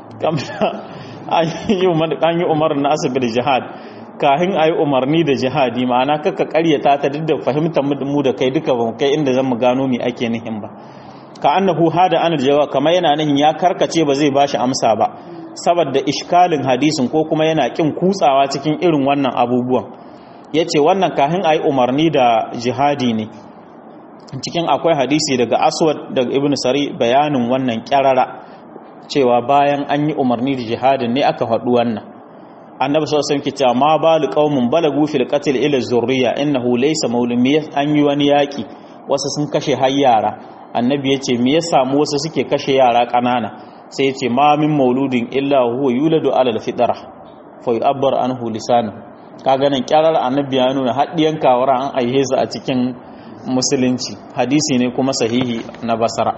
an yi umar na asibir jihad kahin a yi umarni da jihadi ma'ana kaka karyata ta duk da fahimtar mu da kai duka ba kai inda zan mu gano me ake nihin ba ka annahu hada anar jawa kamar yana nihin ya karkace ba zai bashi amsa ba saboda ishkalin hadisin ko kuma yana kin kutsawa cikin irin wannan abubuwan yace wannan kahin a yi umarni da jihadi ne cikin akwai hadisi daga aswad daga ibn sari bayanin wannan kyarara cewa bayan an yi umarni da jihadin ne aka faɗi wannan annabi sallallahu alaihi wasallam ma balu qaumun balagu fil qatl ila zurriya innahu laysa maulumi an yi wani yaki wasu sun kashe har yara annabi yace me ya samu wasu suke kashe yara kanana sai yace ma min mauludin illa huwa yuladu ala al fitra fa yu'abbar anhu lisanu kaga nan kyarar annabi ya nuna haddiyan kawara an aihe su a cikin musulunci hadisi ne kuma sahihi na basara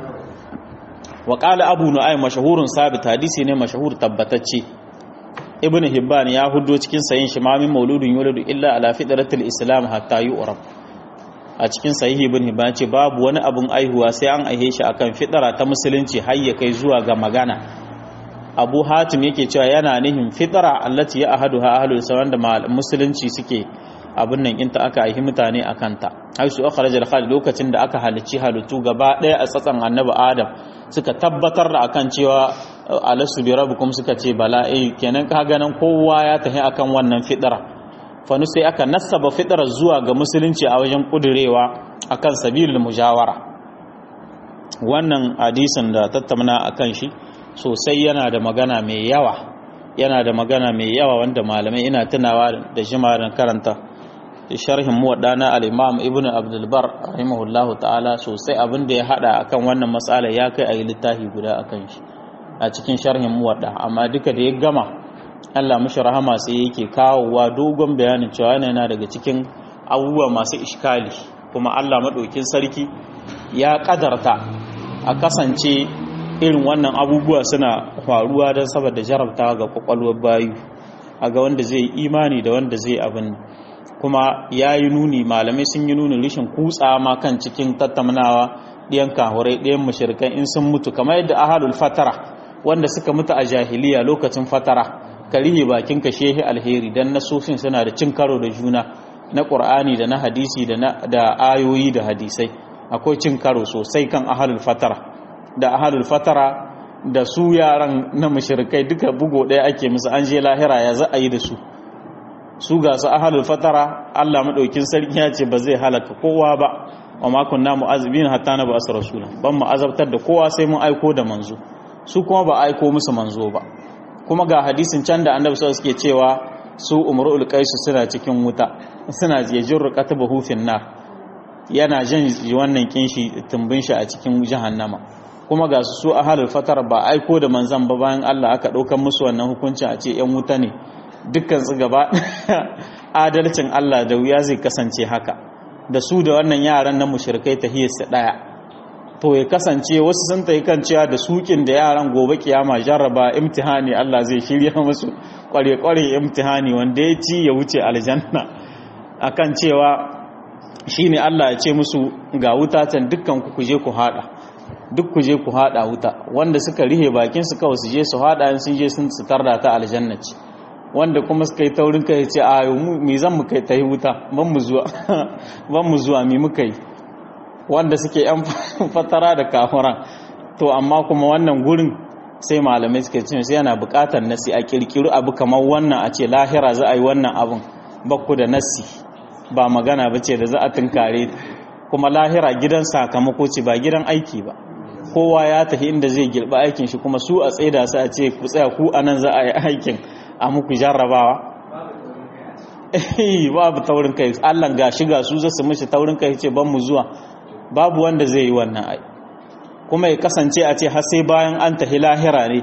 wa qala abu nu'aym mashhurun sabit hadisi ne mashhur tabbatacce ibn hibban ya hudo cikin sayin shi ma min mauludun yuladu illa ala fitratil islam hatta yu'rab a cikin sahihi ibn hibban ce babu wani abun aihuwa sai an aihe shi akan fitara ta musulunci har ya kai zuwa ga magana abu hatim yake cewa yana nihin fitara allati ya ahaduha ahlul sawan da musulunci suke abin nan inta aka aihi mutane a kanta haisu akhraj al lokacin da aka halicci halittu gaba daya a tsatsan annabi adam suka tabbatar da akan cewa alasu bi rabbukum suka ce bala eh kenan ka ganin kowa ya tafi akan wannan fitara fanu sai aka nasaba fitara zuwa ga musulunci a wajen kudurewa akan sabilul mujawara wannan hadisin da tattauna akan shi sosai yana da magana mai yawa yana da magana mai yawa wanda malamai ina tunawa da jimarin karanta sharhin muwaddana al-imam ibn abdul bar rahimahullahu ta'ala sosai abin da ya hada akan wannan matsala ya kai a yi littafi guda akan shi a cikin sharhin muwadda amma duka da ya gama Allah mashi rahama sai yake kawowa dogon bayanin cewa yana daga cikin abubuwa masu iskali kuma Allah maɗaukin sarki ya ƙadarta a kasance irin wannan abubuwa suna faruwa don saboda jarabta ga kwakwalwar bayu a ga wanda zai imani da wanda zai abin kuma ya yi nuni malamai sun yi nuni rishin kutsa ma kan cikin tattaunawa ɗiyan kahurai ɗiyan mashirkan in sun mutu kamar yadda ahalul fatara wanda suka mutu a jahiliya lokacin fatara ka rihe bakin ka shehi alheri dan nasofin suna da cin karo da juna na qur'ani da na hadisi da da ayoyi da hadisai akwai cin karo sosai kan ahalul fatara da ahalul fatara da su yaran na mushrikai duka bugo ɗaya ake musu an je lahira ya za a yi da su su ga su ahalul fatara Allah madaukin sarki ya ce ba zai halaka kowa ba wa ma kunna mu'azzibin hatta na ba rasula ban mu azabtar da kowa sai mun aiko da manzo su kuma ba aiko musu manzo ba kuma ga hadisin can da annabi sallallahu suke cewa su umrul qais suna cikin wuta suna yajur qatabahu fin nar yana jin wannan kinshi tumbin shi a cikin jahannama kuma ga su su ahlul fatar ba aiko da manzan ba bayan Allah aka daukan musu wannan hukuncin a ce yan wuta ne dukkan su gaba adalcin Allah da wuya zai kasance haka da su da wannan yaran na mushrikai tahiyarsa daya to ya kasance wasu sun ta kan cewa da sukin da yaran gobe kiyama jarraba imtihani Allah zai shirya musu kware-kware imtihani wanda ya ci ya wuce aljanna akan cewa shine Allah ya ce musu ga wuta can dukkan ku kuje ku hada duk kuje ku hada wuta wanda suka rihe bakin su kawai su je su hada in sun je sun tsitar da ta aljanna ce wanda kuma suka yi taurin kai ce a me zan mu kai tahi wuta ban mu zuwa ban mu zuwa me muka yi wanda suke yan fatara da kafuran to amma kuma wannan gurin sai malamai suke cewa sai yana bukatar nasi a kirkiru abu kamar wannan a ce lahira za a yi wannan abun bakku da nasi ba magana ba ce da za a tunkare kuma lahira gidan sakamako ce ba gidan aiki ba kowa ya tafi inda zai girba aikin shi kuma su a tsaida su a ce ku tsaya ku anan za a yi aikin a muku jarrabawa babu taurin kai Allah ga shiga su zasu mishi taurin kai ce ban mu zuwa babu wanda zai yi wannan ai kuma ya kasance a ce har sai bayan an tahi lahira ne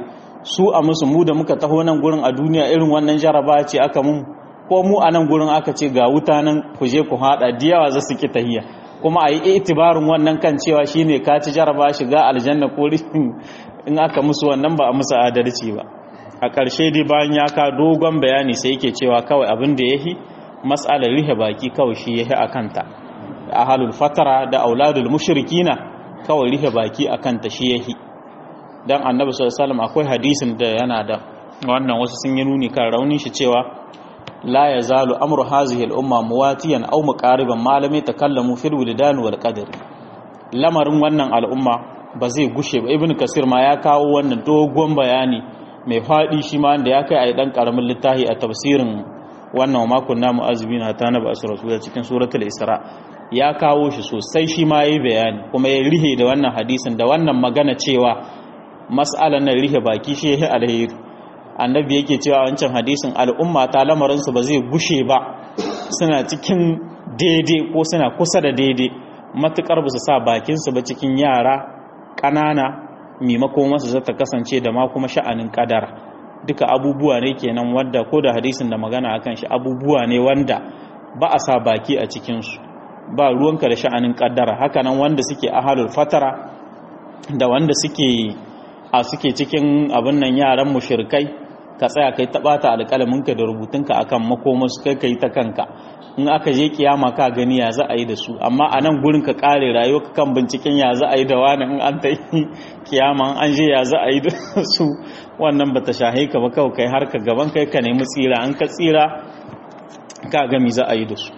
su a musu mu da muka taho nan gurin a duniya irin wannan jaraba ce aka mun ko mu a nan gurin aka ce ga wuta nan ku je ku haɗa diyawa za su ki tahiya kuma a yi itibarin wannan kan cewa shine ka ci jaraba shiga aljanna ko in aka musu wannan ba a musu adalci ba a ƙarshe dai bayan ya ka dogon bayani sai yake cewa kawai abin da yahi mas'alar rihe baki kawai shi yahi a kanta ahalul fatara da auladul mushrikina kawai rihe baki a kanta shi yahi dan annabi sallallahu alaihi wasallam akwai hadisin da yana da wannan wasu sun yi nuni kan raunin shi cewa la yazalu amru hazihi al-umma muwatiyan aw muqariban malami takallamu fil wildan wal qadr lamarin wannan al'umma ba zai gushe ba ibnu kasir ma ya kawo wannan dogon bayani mai fadi shi ma da ya kai a dan karamin littafi a tafsirin wannan makon namu azumi na ta na ba su rasul cikin suratul isra ya kawo shi sosai shi ma yayi bayani kuma ya rihe da wannan hadisin da wannan magana cewa mas'alan nan rihe baki shi yayi alheri annabi yake cewa wancan hadisin al'umma ta lamarin su ba zai gushe ba suna cikin daidai ko suna kusa da daidai matukar ba su sa bakin su ba cikin yara ƙanana maimakon wasu zata kasance da ma kuma sha'anin kadara duka abubuwa ne kenan wanda ko da hadisin da magana akan shi abubuwa ne wanda ba a sa baki a cikinsu ba ruwanka da sha'anin kaddara hakanan wanda suke ahalul fatara da wanda suke a suke cikin abin nan yaran mushrikai ka tsaya kai ta bata alƙalaminka da rubutunka akan makomansu kai kai ta kanka in aka je kiyama ka gani ya za a yi da su amma a nan gurin ka kare rayuwa ka kan binciken ya za a yi da wani in an ta yi kiyama an je ya za a yi da su wannan bata shahe ka ba kawai kai har ka gaban kai ka nemi tsira an ka tsira ka gami za a yi da su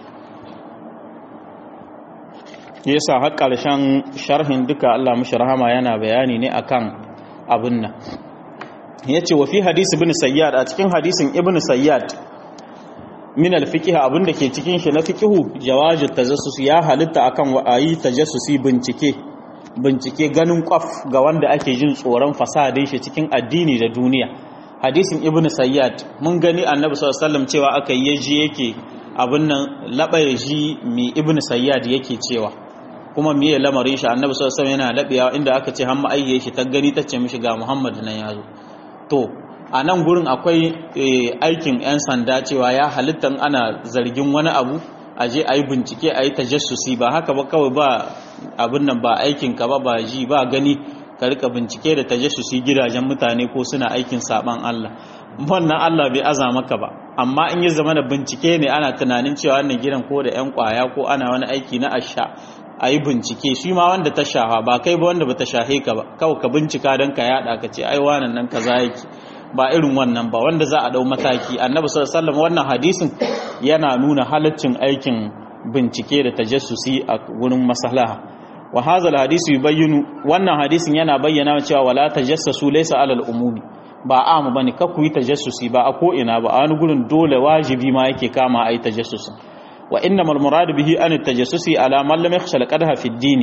yasa har ƙarshen sharhin duka Allah mushi rahama yana bayani ne akan abin nan yace wa fi hadisi ibn sayyad a cikin hadisin ibn sayyad min al-fiqh abin da ke cikin shi na fiqhu jawazu tajassus ya halitta akan wa'ayi tajassusi bincike bincike ganin kwaf ga wanda ake jin tsoron fasadin shi cikin addini da duniya hadisin ibn sayyad mun gani annabi sallallahu alaihi wasallam cewa aka yi yaji yake abin nan labaye ji mi ibn sayyad yake cewa kuma miye lamarin shi annabi sallallahu alaihi wasallam yana labiya inda aka ce hamma ayye shi ta gani tace mishi ga muhammad nan yazo to a nan gurin akwai aikin yan sanda cewa ya halitta ana zargin wani abu a je a yi bincike a yi tajassusi ba haka ba kawai ba abin nan ba aikin ka ba ba ji ba gani ka rika bincike da tajassusi gidajen mutane ko suna aikin saban Allah wannan Allah bai aza maka ba amma in ya zama da bincike ne ana tunanin cewa wannan gidan ko da yan kwaya ko ana wani aiki na asha a yi bincike shi ma wanda ta shafa ba kai ba wanda ba ta shahe ka ba kawai ka bincika don ka yada ka ce ai wannan nan kaza yake ba irin wannan ba wanda za a dau mataki annabi sallallahu alaihi wasallam wannan hadisin yana nuna halaccin aikin bincike da tajassusi a wurin maslaha wa hadha alhadisi yubayyinu wannan hadisin yana bayyana cewa wala tajassasu laysa alal umumi ba amu bane ka ku yi tajassusi ba a ko ina ba a wani gurin dole wajibi ma yake kama ai tajassusi wa innamal murad bihi an tajassusi ala man lam yakhsha al-qadha fi ad-din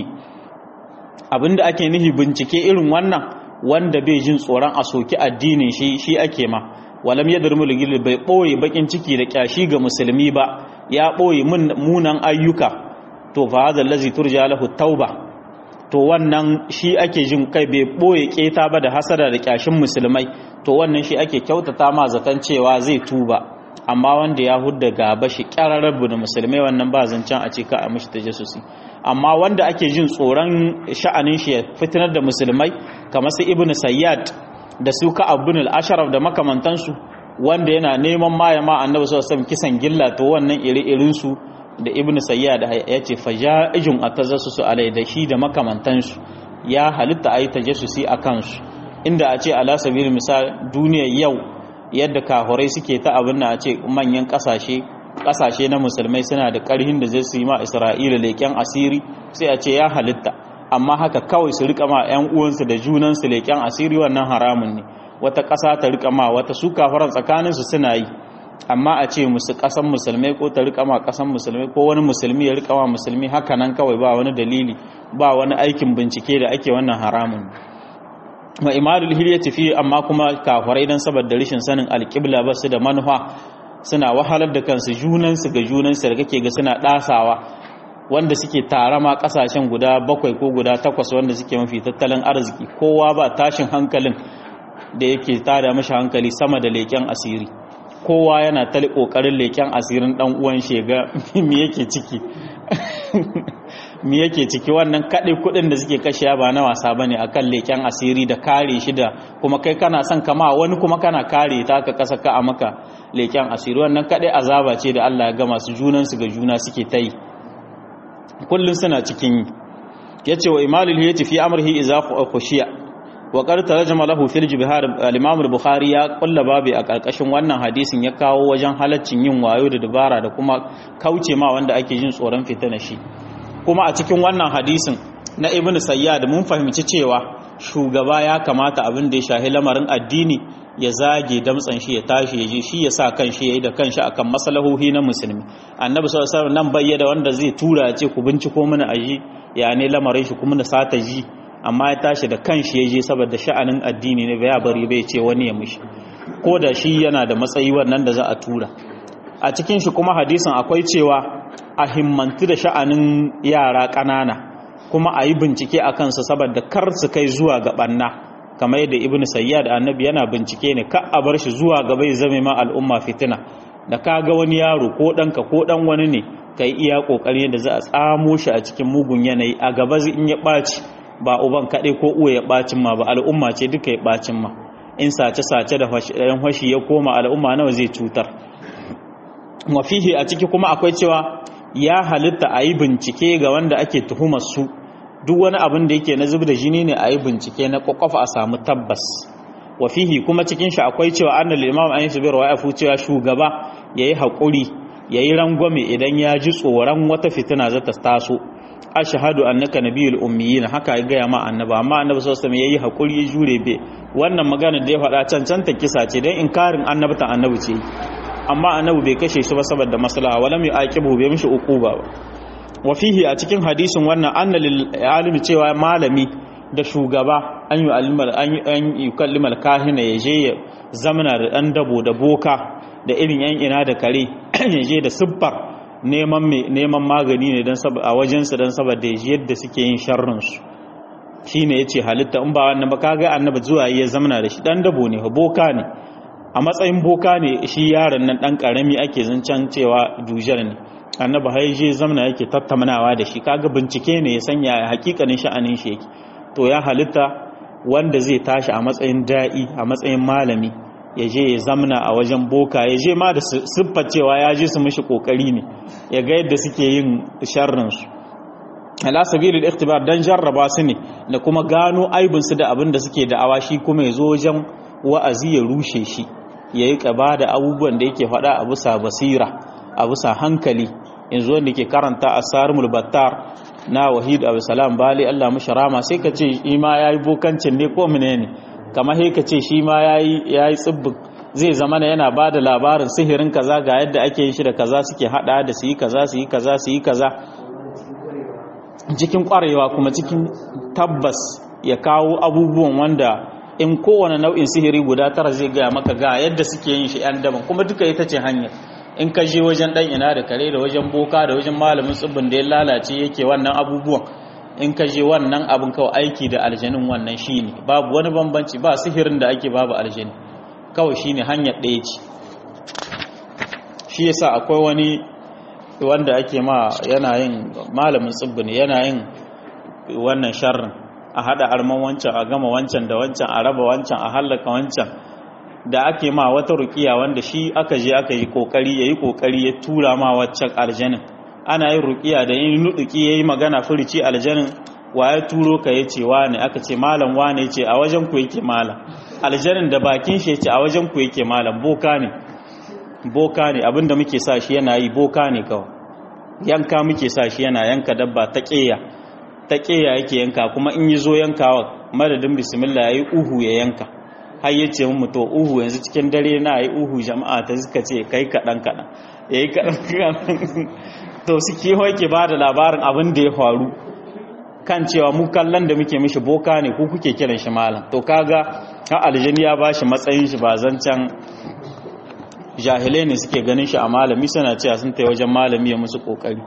abinda ake nihi bincike irin wannan wanda bai jin tsoron a soki addinin shi shi ake ma walam yadrmu ligil bai boye bakin ciki da kyashi ga musulmi ba ya boye munan ayyuka to fa hadha allazi turja lahu tauba to wannan shi ake jin kai bai boye keta ba da hasada da kyashin musulmai to wannan shi ake kyautata ma zaton cewa zai tuba amma wanda ya hudda gaba shi kyararrabu da musulmai wannan ba zancen a ce ka a mishi tajassusi amma wanda ake jin tsoron sha'anin shi ya fitinar da musulmai kamar su ibnu sayyad da su ka abun al-asharaf da makamantansu wanda yana neman maya ma annabi sallallahu alaihi kisan gilla to wannan iri-irin su da ibnu sayyad ya ce faja'ijun atazassusu alai da shi da makamantansu ya halitta ayi tajassusi akan su inda a ce ala sabil misal duniyar yau yadda kahurai suke ta abin a ce manyan kasashe kasashe na musulmai suna da karhin da zai su yi ma isra'ila leƙen asiri sai a ce ya halitta amma haka kawai su rika ma 'yan uwansu da junansu leƙen asiri wannan haramun ne wata ƙasa ta rika ma wata su kafaran tsakaninsu suna yi amma a ce musu ƙasan musulmai ko ta rika ma ƙasan musulmai ko wani musulmi ya rika ma musulmi haka nan kawai ba wani dalili ba wani aikin bincike da ake wannan haramun wa imadul hilyati fi amma kuma kafarai dan saboda rashin sanin alqibla ba su da manufa suna wahalar da kansu junansu ga junansu da kake ga suna dasawa wanda suke tare ma kasashen guda bakwai ko guda takwas wanda suke mafi tattalin arziki kowa ba tashin hankalin da yake tada mashi hankali sama da leƙen asiri kowa yana ta ƙoƙarin leƙen asirin ɗan uwan shega me yake ciki me yake ciki wannan kaɗai kuɗin da suke kashiya ba na wasa bane akan leƙen asiri da kare shi da kuma kai kana son kama wani kuma kana kare ta ka kasa ka a maka leƙen asiri wannan kaɗai azaba ce da Allah ya ga masu junansu ga juna suke ta yi kullum suna cikin yi yace wa imalul hiyati fi amrihi idza khushiya wa qad tarjama lahu fil jibhar al-imam al-bukhari ya kulla babu a karkashin wannan hadisin ya kawo wajen halaccin yin wayo da dabara da kuma kauce ma wanda ake jin tsoron fitina shi kuma a cikin wannan hadisin na ibnu sayyad mun fahimci cewa shugaba ya kamata abin da ya shahi lamarin addini ya zage damtsan shi ya tashi ya je shi ya sa kan shi ya yi da kanshi akan maslahohi na musulmi annabi sallallahu alaihi wasallam nan bayyana wanda zai tura ya ce ku binciko mana aji ya ne lamarin shi kuma da sata ji amma ya tashi da kanshi ya je saboda sha'anin addini ne bai bari bai ce wani ya mishi ko da shi yana da matsayi wannan da za a tura a cikin shi kuma hadisin akwai cewa a himmantu da sha'anin yara ƙanana kuma a yi bincike a kansu saboda kar su kai zuwa ga ɓanna kamar yadda ibn sayyad annabi yana bincike ne ka a bar shi zuwa ga bai zame ma al'umma fitina da ka ga wani yaro ko ɗanka ko ɗan wani ne ka yi iya ƙoƙari da za a tsamo shi a cikin mugun yanayi a gaba in ya ɓaci ba uban kaɗai ko uwa ya ɓacin ma ba al'umma ce duka ya ɓacin ma in sace-sace da ɗan fashi ya koma al'umma nawa zai cutar wafihi a ciki kuma akwai cewa ya halitta a yi bincike ga wanda ake tuhumar su duk wani abin da yake na zub da jini ne a yi bincike na kwakwafa a samu tabbas wafihi kuma cikin shi akwai cewa annal imam an yi su biyarwa ya cewa shugaba ya yi haƙuri ya yi rangwame idan ya ji tsoron wata fitina za ta taso ashhadu annaka nabiyul ummiyin haka ya gaya ma annaba amma annabi sallallahu alaihi wasallam yayi hakuri ya jure be wannan magana da ya faɗa cancanta kisa ce dan inkarin annabta annabi ce amma annabi bai kashe shi ba saboda maslaha walam yu'aqibu bai mishi uquba ba wa fihi a cikin hadisin wannan anna lil alimi cewa malami da shugaba an yi alimar an yi kallimar kahina ya je ya zamana da dan dabo da boka da irin yan ina da kare ya je da siffar neman magani ne a wajensu don saboda yadda suke yin sharrinsu shi ne ya ce halitta in ba wannan ba kaga annaba zuwa ya zamana da shi dan dabo ne boka ne a matsayin boka ne shi yaron nan dan karami ake zancen cewa dujar ne annaba har je zamana yake tattaunawa da shi kaga bincike ne ya sanya hakikanin sha'anin shi yake to ya halitta wanda zai tashi a matsayin da'i a matsayin malami ya je ya zamna a wajen boka ya je ma da siffar cewa ya je su mishi kokari ne ya ga yadda suke yin sharrinsu ala sabilil ikhtibar dan jarraba su ne da kuma gano aibin su da abin da suke da'awa shi kuma ya zo wajen wa'azi ya rushe shi yayi kaba da abubuwan da yake faɗa a bisa basira a bisa hankali yanzu wanda ke karanta asarul battar na wahid abu salam bali Allah mashi rama sai ka ce shi ma yayi bokancin ne ko menene kamar sai ka ce shi ma yayi yayi tsibbin zai zama yana ba da labarin sihirin kaza ga yadda ake yin shi da kaza suke hada da su yi kaza su yi kaza su yi kaza cikin kwarewa kuma cikin tabbas ya kawo abubuwan wanda in kowane nau'in sihiri guda tara zai gaya maka ga yadda suke yin shi 'yan daban kuma duka ita ce hanyar in ka je wajen dan ina da kare da wajen boka da wajen malamin tsibbin da ya lalace yake wannan abubuwan in ka je wannan abin kawai aiki da aljanin wannan shine babu wani bambanci ba sihirin da ake babu aljani kawai shine hanyar ɗaya ce shi yasa akwai wani wanda ake ma yana yin malamin tsibbi ne yana yin wannan sharrin a hada arman wancan a gama wancan da wancan a raba wancan a hallaka wancan da ake ma wata rukiya wanda shi aka je aka yi kokari yayi kokari ya tura ma waccan aljanin ana yin rukiya da yin nuduki yayi magana furici aljanin wa ya turo ka yace wane aka ce malam wane yace a wajen ku yake malam aljanin da bakin shi yace a wajen ku yake malam boka ne boka ne abinda muke sa shi yana yi boka ne kawai yanka muke sa shi yana yanka dabba ta ƙeya ta ƙeya yake yanka kuma in yi zo yankawa madadin bismillah ya yi uhu ya yanka har ya ce mu to uhu yanzu cikin dare na yi uhu jama'a ta suka ce kai kaɗan kaɗan ya yi kaɗan kaɗan to su kewa ke ba da labarin abin da ya faru kan cewa mu kallon da muke mishi boka ne ko kuke kiran shi malam to kaga har aljini ya ba shi matsayin shi ba zancen jahilai ne suke ganin shi a malami suna cewa sun ta wajen malami ya musu kokari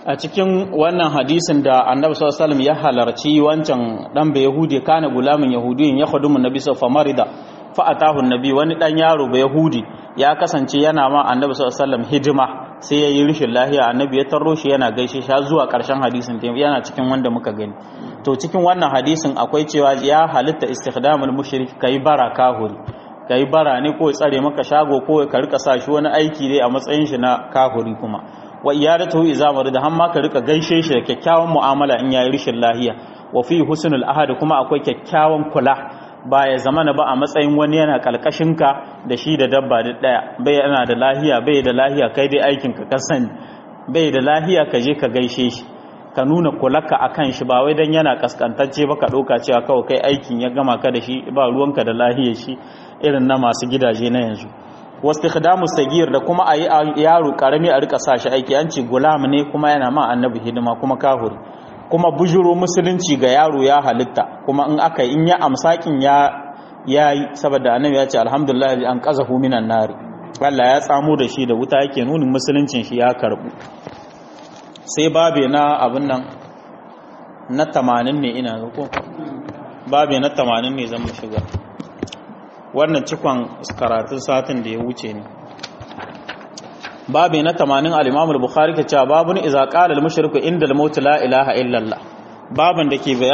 a cikin wannan hadisin da annabi sallallahu alaihi wasallam ya halarci wancan dan bai yahudi kana gulamin yahudiyin ya khudumu nabi sallallahu marida fa atahu nabi wani dan yaro bai yahudi ya kasance yana ma annabi sallallahu alaihi wasallam hidima sai ya yi rishin lahiya annabi ya tarro shi yana gaishe shi zuwa karshen hadisin yana cikin wanda muka gani to cikin wannan hadisin akwai cewa ya halitta istikhdamul mushrik kai bara kahuri kai bara ne ko tsare maka shago ko ka rika sa shi wani aiki dai a matsayin shi na kahuri kuma wa iyadatu iza da hamma ka rika gaishe shi da kyakkyawan mu'amala in yayi rishin lahiya wa fi husnul ahad kuma akwai kyakkyawan kula ba ya zamana ba a matsayin wani yana kalkashin ka da shi da dabba da daya bai yana da lahiya bai da lahiya kai dai aikin ka ka sani bai da lahiya ka je ka gaishe shi ka nuna kulaka akan shi ba wai dan yana kaskantacce ba ka ɗauka cewa kawai kai aikin ya gama ka da shi ba ruwanka da lahiyar shi irin na masu gidaje na yanzu wasu khadamu sagir da kuma a yi yaro karami a rika sa shi aiki an ce gulam ne kuma yana ma annabi hidima kuma kahuri kuma bujuro musulunci ga yaro ya halitta kuma in aka in ya amsakin ya yayi saboda annabi ya ce alhamdulillah an qazahu minan nari Allah ya tsamo da shi da wuta yake nunin musuluncin shi ya karbu sai babe na abin nan na 80 ne ina ga ko babe na 80 ne zan shiga wannan cikon karatun satin da ya wuce ne babi na 80 al-Imam al-Bukhari ke cewa babun iza qala al-mushriku inda al-maut la ilaha illa Allah babun da ke